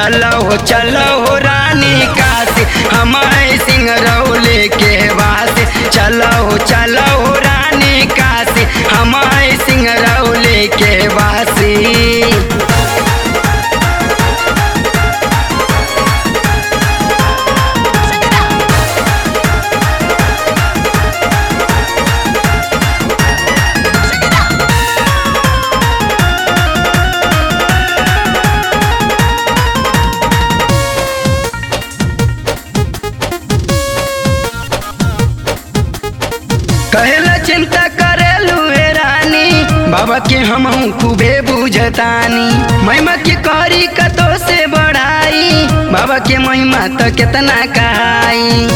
चलो हो चलो हो रानी काशी हमारे सिंह रौले के वासी चलो हो चलो हो रानी काशी हमारे सिंह रौले के वासी कहेला चिंता करेलू हे रानी बाबा के हम खूबे बुझतानी महिमा के करी कतो से बढ़ाई बाबा के महिमा तो कितना कहाई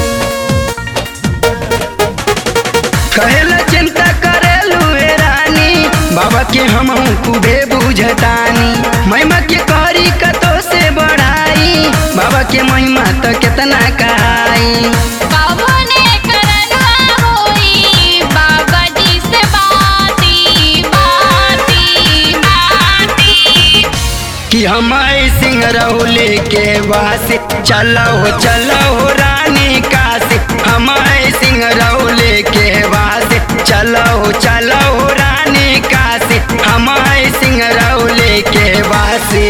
कहेला चिंता करेलू हे रानी बाबा के हम खूबे बुझतानी महिमा के करी कतो से बढ़ाई बाबा के महिमा तो कितना कहाई बाबा ने करनवा होई बाबा जी से बाती बाती बाती कि हमारे सिंह रहुले के वासी चलो हो चलो हो रानी काशी हमारे सिंह रहुले के वासी चलो हो चलो हो रानी काशी हमारे सिंह रहुले के वासी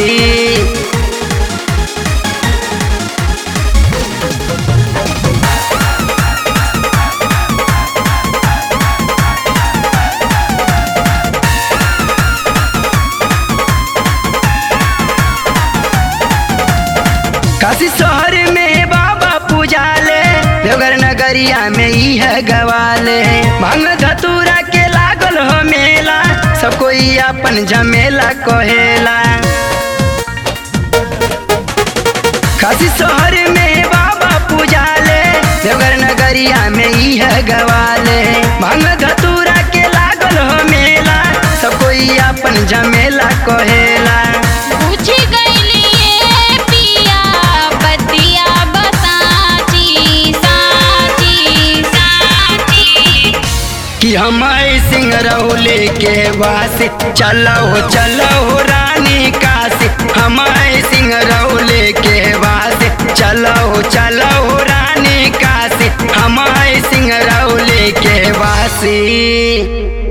काशी शहर में बाबा पूजाले देवघर नगरिया में ही है गवाले भांग धतूरा के लागल हो मेला सब कोई अपन झमेला कहेला काशी शहर में बाबा पूजाले देवघर नगरिया में ही है गवाले भांग धतूरा के लागल हो मेला सब कोई अपन झमेला कहेला पूछ गईली ये पिया बतिया बताची साची साची कि हमारे सिंह रहुले के वासी चलो हो चलो हो रानी काशी हमारे सिंह रहुले के वासी चलो हो चलो हो रानी काशी हमारे सिंह रहुले के वासी